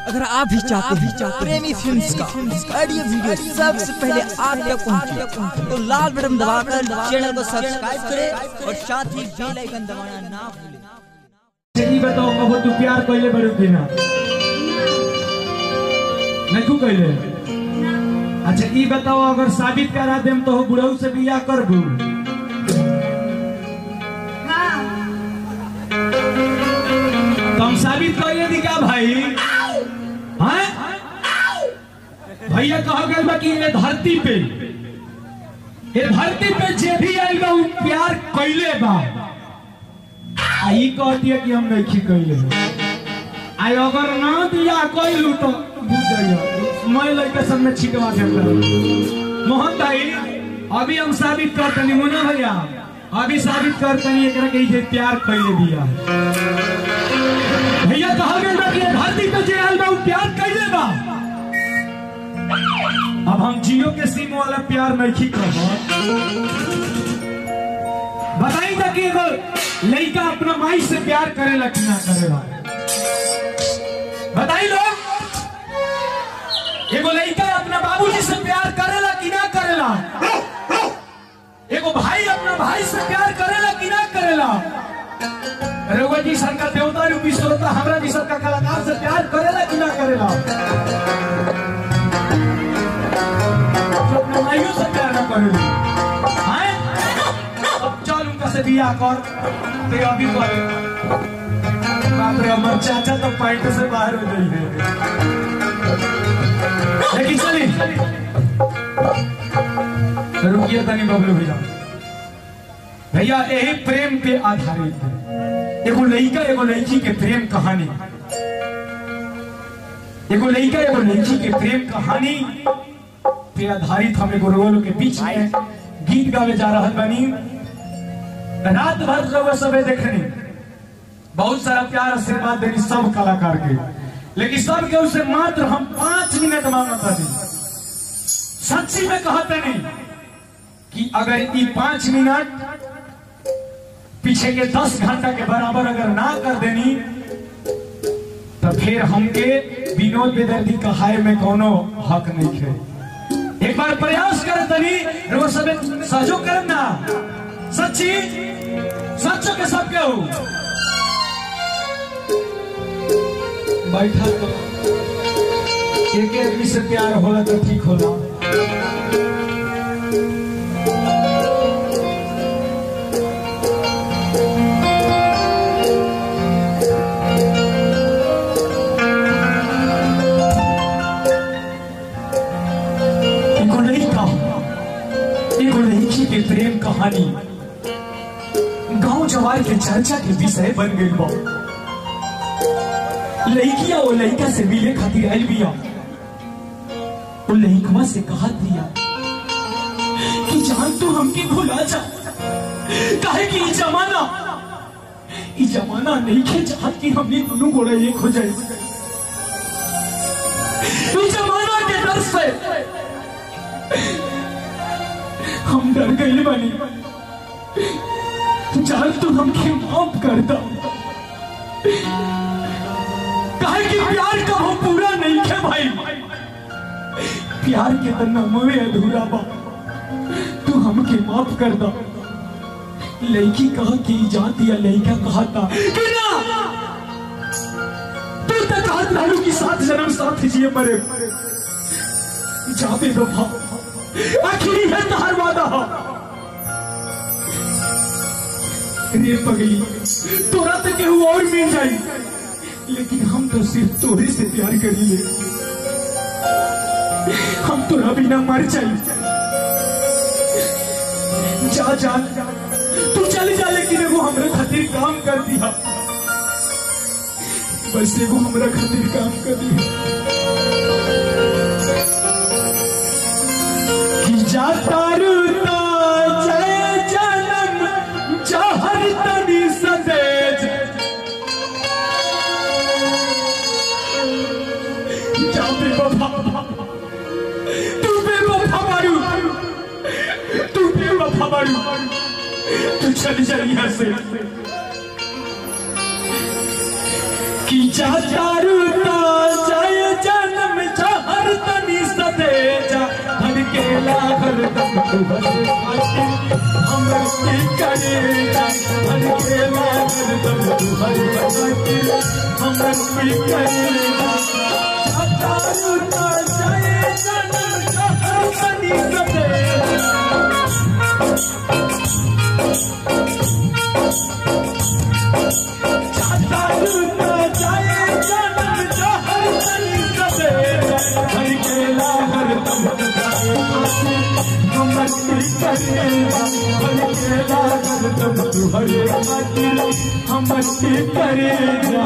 अगर आप भी चाहते हैं प्रेमी फिल्म्स का ऑडियो वीडियो सबसे पहले आप तक पहुंचे तो लाल बटन दबाकर चैनल को सब्सक्राइब करें और साथ ही बेल आइकन दबाना ना भूलें ई बताओ कबो तू प्यार कइले बड़ू कि ना नहीं कइले अच्छा ई बताओ अगर साबित करा देम तो हो बुढ़ऊ से बियाह करबू तुम साबित करिए दी का भाई हैं भैया कह गए बा कि ये धरती पे ये धरती पे जे भी आइल बा उ प्यार कइले बा आ ई कहती है कि हम नहीं कइले आई अगर ना दिया कइलू तो बुझ जाइए मैं लड़के सब में छिटवा देता मोहन भाई अभी हम साबित करतनी मुन्ना भैया अभी साबित करतनी एकरा के जे प्यार कइले दिया भैया कहा गया बा कि ये धरती पे जे आइल बा उ प्यार कइले बा अब हम जियो के सिम वाला प्यार नहीं करब बताई था कि एगो लड़का अपना माई से प्यार करेला कि ना करेला बताई लो एगो लड़का अपना बाबूजी से प्यार करेला कि ना करेला एगो भाई अपना भाई से प्यार करेला कि ना करेला रघुवर जी सर का देवता रूपी श्रोता हमरा जी सर का कलाकार से प्यार करेला कि ना करेला जो अपने माइयों से प्यार ना करेला हैं? अब चल उनका से बियाह कर ते अभी कर बाप रे हमर चाचा तो पैंट से बाहर हो गई है लेकिन चली रुकिए तनी बबलू भैया भैया यही प्रेम पे आधारित है एगो लड़का एगो लड़की के प्रेम कहानी एगो लड़का एगो लड़की के प्रेम कहानी पे आधारित हम एगो रोल के बीच में गीत गावे जा रहा बनी रात भर रउआ सबे देखनी बहुत सारा प्यार आशीर्वाद देनी सब कलाकार के लेकिन सब के उसे मात्र हम पांच मिनट मांगत हनी सच्ची में कहते नहीं कि अगर ये पांच मिनट पीछे के दस घंटा के बराबर अगर ना कर देनी तो फिर हमके विनोद बेदर्दी कहाए में कोनो हक नहीं है एक बार प्रयास करे तनी रउआ सबे सहयोग करम ना सच्ची सच्चो के सब के हो बैठा तो एक आदमी से प्यार होला तो ठीक होला एगो लड़का एगो लड़की के प्रेम कहानी गांव जवार के चर्चा के विषय बन गई बा लड़किया वो लड़का से मिले खातिर आयल बिया वो लड़कवा से कहा दिया कि जान तू हमके भुला जा काहे कि ई जमाना ई जमाना नहीं के चाहत कि हमने दोनों गोड़ा एक हो जाए ई जमाना के डर से हम डर गए बनी जान तू हमके माफ कर दो काहे कि प्यार का वो पूरा नहीं है भाई प्यार के तो नमवे अधूरा बा तू हमके माफ कर दो लड़की कहा कि जाती या लड़का कहा था कि ना तू तक कहत रहलू कि सात जन्म साथ जिए मरे जाबे वफा आखिरी है तहार वादा हो रे पगली तोरा तो केहू और मिल जाई लेकिन हम तो सिर्फ तोरे से प्यार करिए हम तोरा बिना मर जाई जा जा तू चल जा लेकिन एगो हमरा खातिर काम कर दिया बस एगो हमरा खातिर काम कर दिया कि जाता रुता जय जन्म जहर तनी सदेज जा बेवफा तू बेवफा मारू तू बेवफा मारू तू चल जा यहाँ से कि जाता रुता जय की करेगा हर खेला हरदम तुहर बनाके हमर की करेगा हतारू ना जाए जन्म जहर बनी सदे हतारू ना जाए जन्म जहर बनी सदे हर खेला हरदम हमर की करेगा हर खेला हरदम तुहर बनाके हमर की करेगा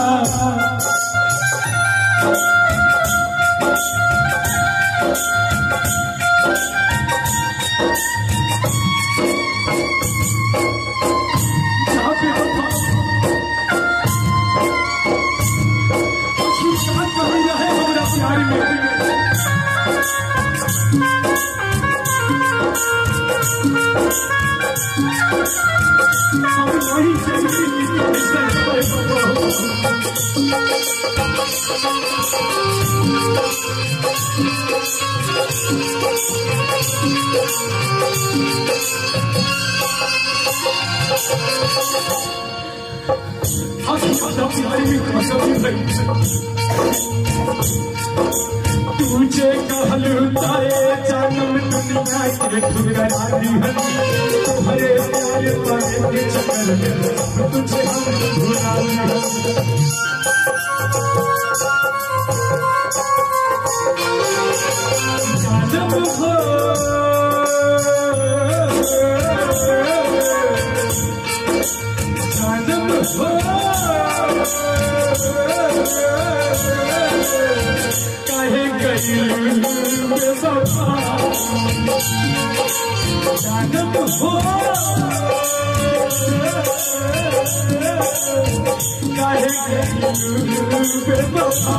जहाँ पे वफा आखिर साथ कहाँ रहे हमरा प्यार में हम नहीं चाहिए तुझे कहलुताए जन्म दुनिया के ठुकरानी है तुम्हारे प्यार पाने के चक्कर में तुझे हम भुलानी है जन्म हो जन्म हो काहे गई बेवफा जानत हो काहे गई बेवफा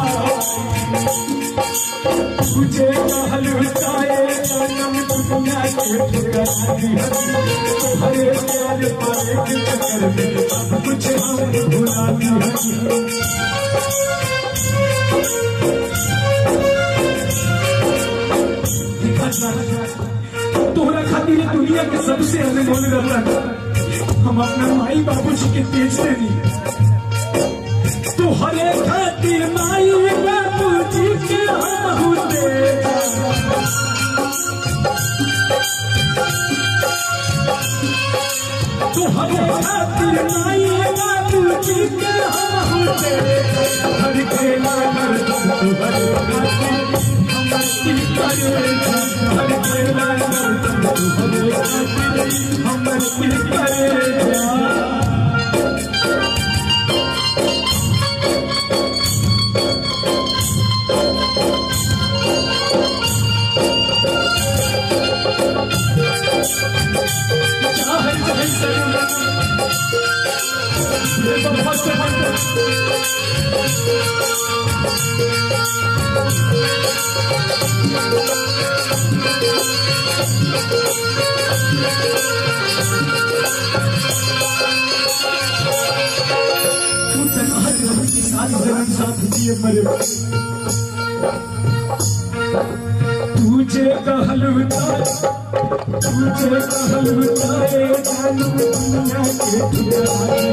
तुझे कहलू चाहे जन्म दुनिया के ठुकरानी है तुम्हारे प्यार पाए के चक्कर में अब कुछ हम भुलानी है तोहरा खातिर ये दुनिया के सबसे अनमोल रतन हम अपना माई बाबूजी के तेज देनी तोहरे खातिर माई बाबूजी के हम होते तोहरे खातिर माई बाबूजी के हम होते हर खेला हर तुहर खातिर हमर की करेगा हर खेला हर तुहर खातिर हमर की करेगा चाहे चाहे सर ये तो फंस तू तन्हा रह के सारी जन्म साथ दिए मरे तुझे कहलुता तुझे कहलुता रे जानू दुनिया के ठुकरानी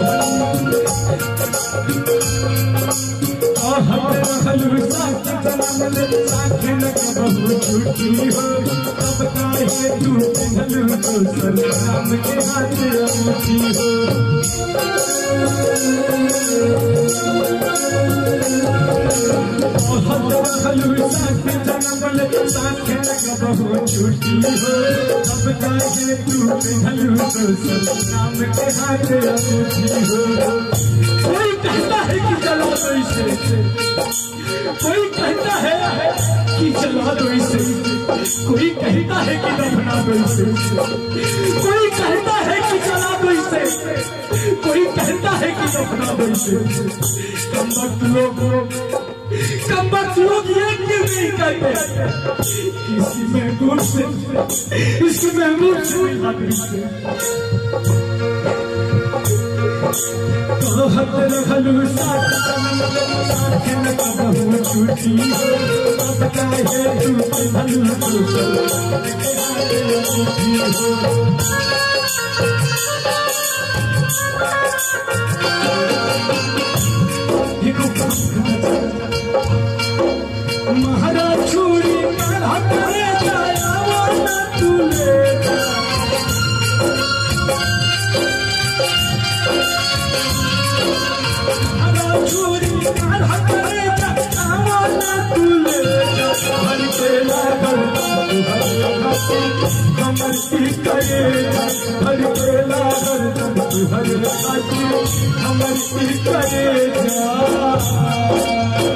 आहत रहलु साथ जन्म ले साथ न कबहू छूटी हो तब काहे तू पिघलु दोसर नाम के हाथ अंगूठी हो रहलु साथ जन्म ले साथ न कबहू छूटी हो तब काहे तू पिघलु दोसर नाम के हाथ अंगूठी हो कोई कहता है कि जला दो इसे कोई कहता है कि जला दो इसे कोई कहता है कि दफना दो इसे कोई कहता है कि जला दो इसे कोई कहता है कि दफना दो इसे कम वक्त लोग कम वक्त लोग ये क्यों नहीं कहते किसी महबूब से इस महबूब से मिला दो इसे कहत रहलु साथ साथ न कबहू छूटी हो अब काहे तू पिघलु दोसर हो महाराज चूड़ी काढ़ा करे जाया वाला तुले महाराज चूड़ी काढ़ा करे जाया वाला तुले हर केला गर्दन कमर की करे हर केला गर्दन हर खाती कमर की करे जा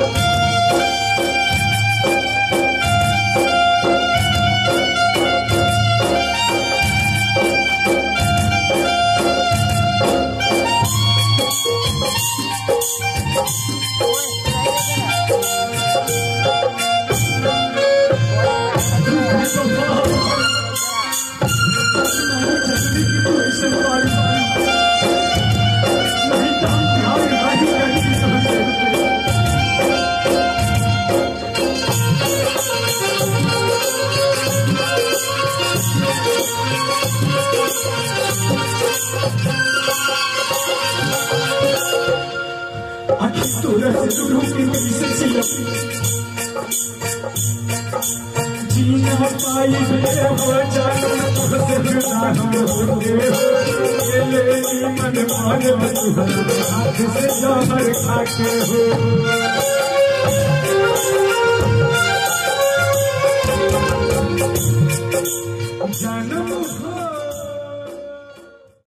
जीना पाई बे हो जाना तुझसे बिना हम होंगे ये ले मन मान तुहरा हाथ से जहर खाके हो